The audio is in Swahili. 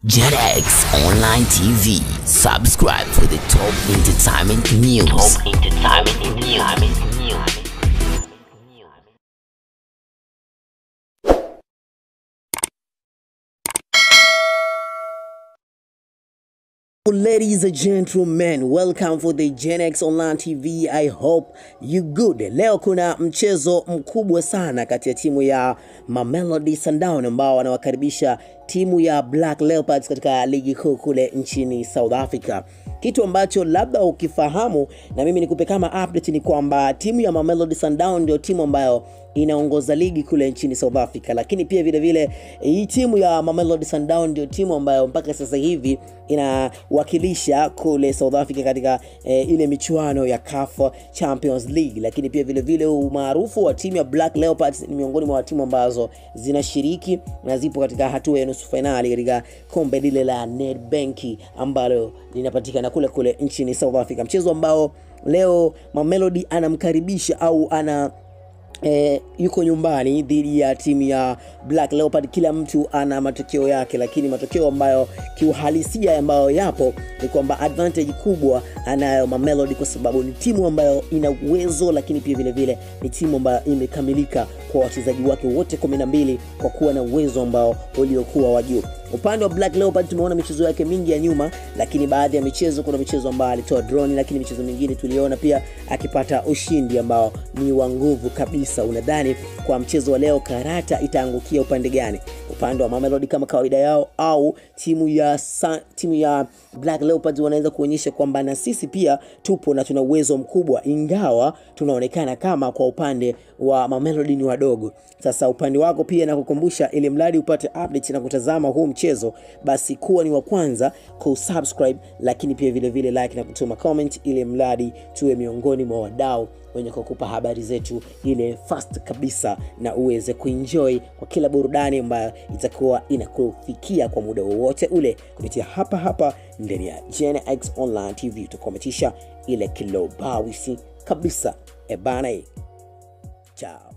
JetX Online TV. Subscribe for the top entertainment news. Top entertainment news. Ladies and gentlemen, welcome for the Gen X Online TV. I hope you good. Leo kuna mchezo mkubwa sana kati ya timu ya Mamelodi Sundowns ambao wanawakaribisha timu ya Black Leopards katika ligi kuu kule nchini South Africa. Kitu ambacho labda ukifahamu na mimi nikupe kama update ni kwamba timu ya Mamelodi Sundowns ndio timu ambayo inaongoza ligi kule nchini South Africa, lakini pia vile vile hii timu ya Mamelodi Sundowns ndio timu ambayo mpaka sasa hivi inawakilisha kule South Africa katika eh, ile michuano ya CAF Champions League, lakini pia vile vile umaarufu wa timu ya Black Leopards ni miongoni mwa timu ambazo zinashiriki na zipo katika hatua ya nusu fainali katika kombe lile la Nedbank ambalo linapatikana kule kule nchini South Africa, mchezo ambao leo Mamelodi anamkaribisha au ana E, yuko nyumbani dhidi ya timu ya Black Leopard. Kila mtu ana matokeo yake, lakini matokeo ambayo kiuhalisia ambayo yapo ni kwamba advantage kubwa anayo Mamelodi kwa sababu ni timu ambayo ina uwezo, lakini pia vile vile ni timu ambayo imekamilika kwa wachezaji wake wote 12 kwa kuwa na uwezo ambao uliokuwa wa juu. Upande wa Black Leopard tumeona michezo yake mingi ya nyuma, lakini baadhi ya michezo, kuna michezo ambayo alitoa drone, lakini michezo mingine tuliona pia akipata ushindi ambao ni wa nguvu kabisa. Unadhani kwa mchezo wa leo karata itaangukia upande gani? Upande wa Mamelodi kama kawaida yao, au timu ya Sa, timu ya Black Leopards wanaweza kuonyesha kwamba na sisi pia tupo na tuna uwezo mkubwa, ingawa tunaonekana kama kwa upande wa Mamelodi ni wadogo. Sasa upande wako pia nakukumbusha, ili mradi upate update na kutazama huu mchezo, basi kuwa ni wa kwanza kusubscribe, lakini pia vile vile like na kutuma comment, ili mradi tuwe miongoni mwa wadau wenye kukupa habari zetu ile fast kabisa, na uweze kuenjoy kwa kila burudani ambayo itakuwa inakufikia kwa muda wowote ule kupitia hapa hapa ndani ya Gen X Online TV. Tutakometisha ile kilobawisi kabisa ebana. Chao.